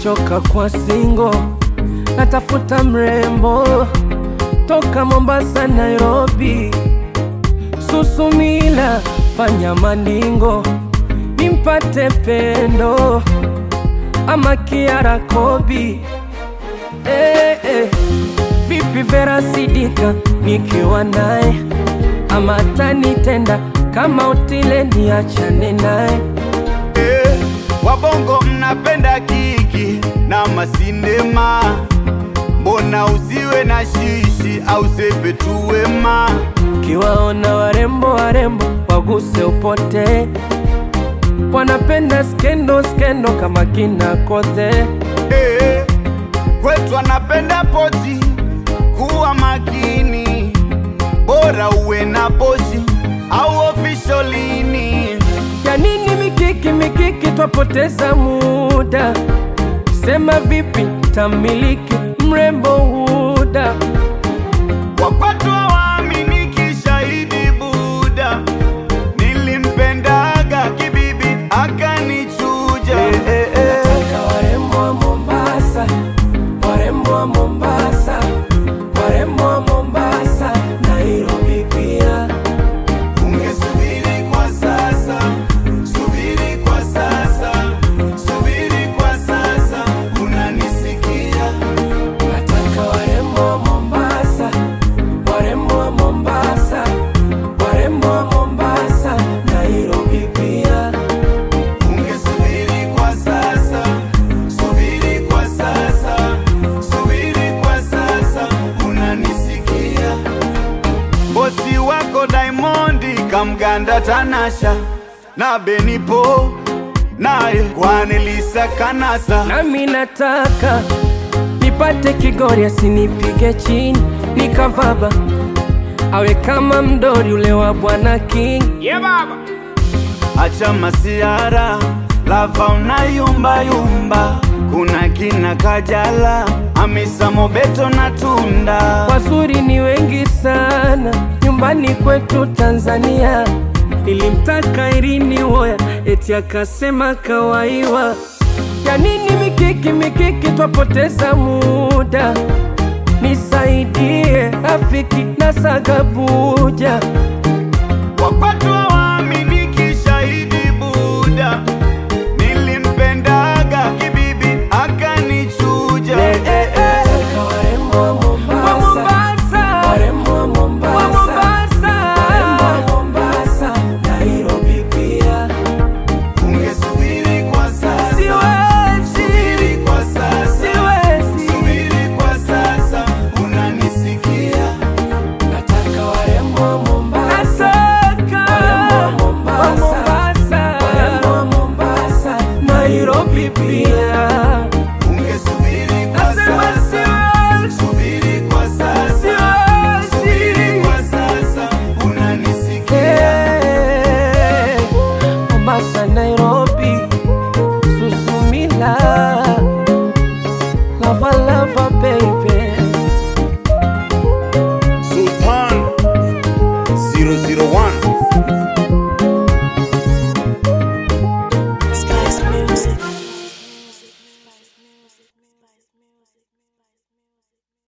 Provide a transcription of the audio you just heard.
nimechoka kwa singo, natafuta mrembo toka Mombasa, Nairobi, Susumila, fanya maningo nimpate pendo ama Kiara Kobi. Eh, eh. Vipi Vera Sidika nikiwa naye ama tanitenda kama utile niachane naye Eh, wabongo mnapenda kiki na masinema, mbona usiwe na shishi au sepe tu wema? Kiwaona warembo warembo waguse upote, wanapenda skendo skendo kama kina Kothe. Eh, kwetu anapenda pozi, kuwa makini, bora uwe na pozi au ofisholini. Ya nini mikiki mikiki, twapoteza muda. Sema vipi tamiliki mrembo huda Wakwatu hawaaminiki, shahidi Buda, nilimpendaga kibibi akanichuja. Eh, eh, eh. Nataka warembo wa Mombasa, warembo wa Mombasa, warembo wa Mombasa, Nairobi pia. Ungesubiri kwa sasa, subiri kwa sasa, subiri kwa sasa, unanisikia? Nataka warembo wa Mombasa, warembo wa Mombasa, warembo wa Mombasa, Nairobi pia. Ungesubiri kwa sasa, subiri kwa sasa, subiri kwa sasa, unanisikia? Bosi wako Diamondi kamganda Tanasha na Benipo naye Kwanelisa Kanasa Nami nataka nipate Kigori asinipige chini nikavaba, awe kama mdori ule wa Bwana King. Acha masiara lava unayumba yumba, kuna kina Kajala, Hamisa Mobeto na Tunda. Wazuri ni wengi sana nyumbani kwetu Tanzania. Nilimtaka Irini Woya eti akasema kawaiwa. Ya nini mikiki mikiki, twapoteza muda. Nisaidie rafiki na Sagabuja. Wakwatu hawaaminiki, shahidi Buda, nilimpendaga kibibi akanichuja. Eh, eh, eh. Warembo wa Mombasa, warembo wa Mombasa, warembo wa Mombasa, Nairobi pia. Ungesubiri kwa sasa, Siwezi, subiri kwa sasa, siwezi. subiri kwa sasa, unanisikia? Nataka warembo wa Mombasa, warembo wa Mombasa, warembo wa Mombasa, Nairobi pia. Ungesubiri kwa Nasema sasa, siwezi, subiri kwa sasa, subiri siwezi. kwa sasa, unanisikia? Hey, Mombasa, Nairobi, Susumila, lava lava baby. Sultan 001